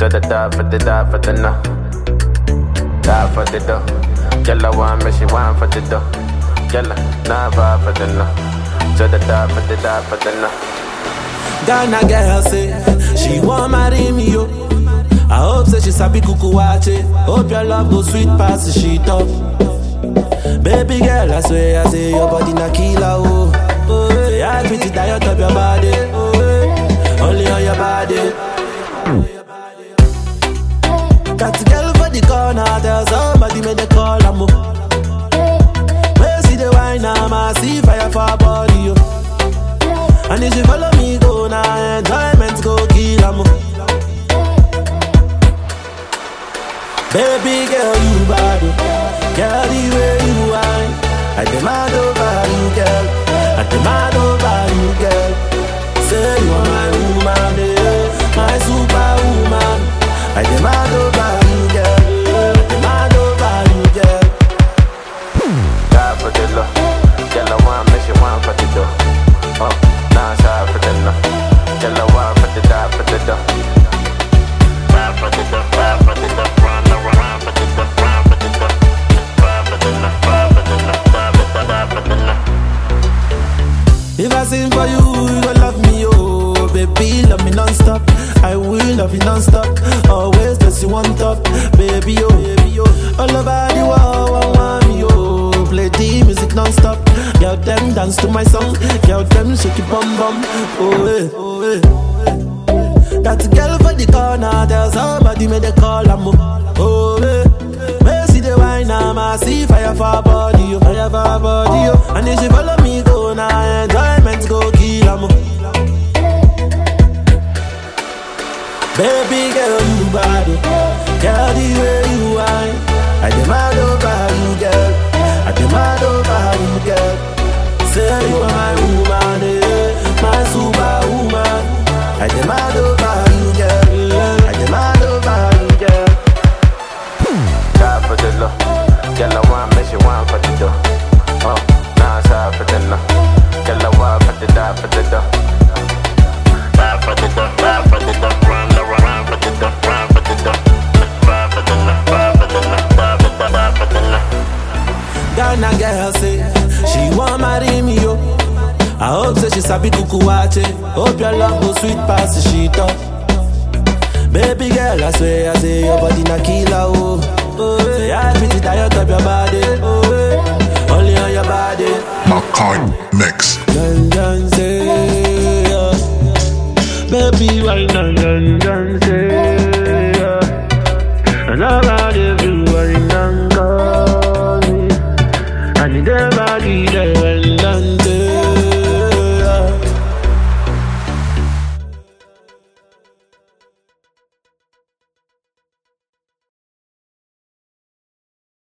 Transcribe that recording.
So the die for the die for the no. Die for the dough. Girl, I want me, she want for the dough. Girl, nah vibe for the no. So the die for the die for the no. Ghana girl say she want marry me yo. I hope say she sabi kuku wache. Hope your love go sweet past the sheet up. Baby girl, I swear I say your body na killer oh. oh say I pretty diet of your body. Oh, eh, only on your body. Got a girl for the corner, tell somebody make the call am oh. Where see the wine, I'ma see fire for her body yo. And if you follow me, go now, enjoyment go kill am. Baby girl, you bad, oh. girl the way you whine. I demand over you, girl. I demand over you, girl. Say you are my woman, eh, my superwoman. I demand over you, girl. I demand over you, girl. Die for the love. Girl, I want me, she want for the dough. Oh, nah, sorry for the no. Girl, I want for the die for the dough. Ride for the dough, ride for the dough, run, run, run for the dough, run for the dough. Ride for the love, ride for the love, die for the die for the love. If I sing for you, you gon' love me, oh Baby, love me non-stop I will love you non-stop Always place you on top Baby, oh, baby, oh All over the world, want, want me, oh Play the music non-stop Girl, them dance to my song Girl, them shake it bum bum Oh, eh, oh, eh That girl for the corner Tell somebody make the call, I'm oh, eh Where see the wine, I'ma see fire for her body, oh Fire for her body, oh And if she follow me, go now Enjoyment go kill, I'm Baby girl, you bad, oh. Girl, the way you whine I demand over you, girl I demand over you, girl Say you are my woman, eh My superwoman I demand over you, girl I demand over you, girl Die for the love. Girl, I want me, she want for the dough. Oh, nah, sorry for the no. Girl, I want for the die for the dough. Die for the dough, die for the dough, run, run, run for the dough, run for the dough. Die for the love, die for the love, die for the die for the love. Ghana girl say she want marry me yo. I hope say she sabi kuku wache. Hope your love go sweet past the sheet up. Baby girl, I swear I say your body na killer oh. Oh, say I pretty diet of your body. Oh, eh, only on your body. Makai Mix. Dun dun say, yeah. baby why dun dun dun say, yeah. and about everyone done call me, and the body there when done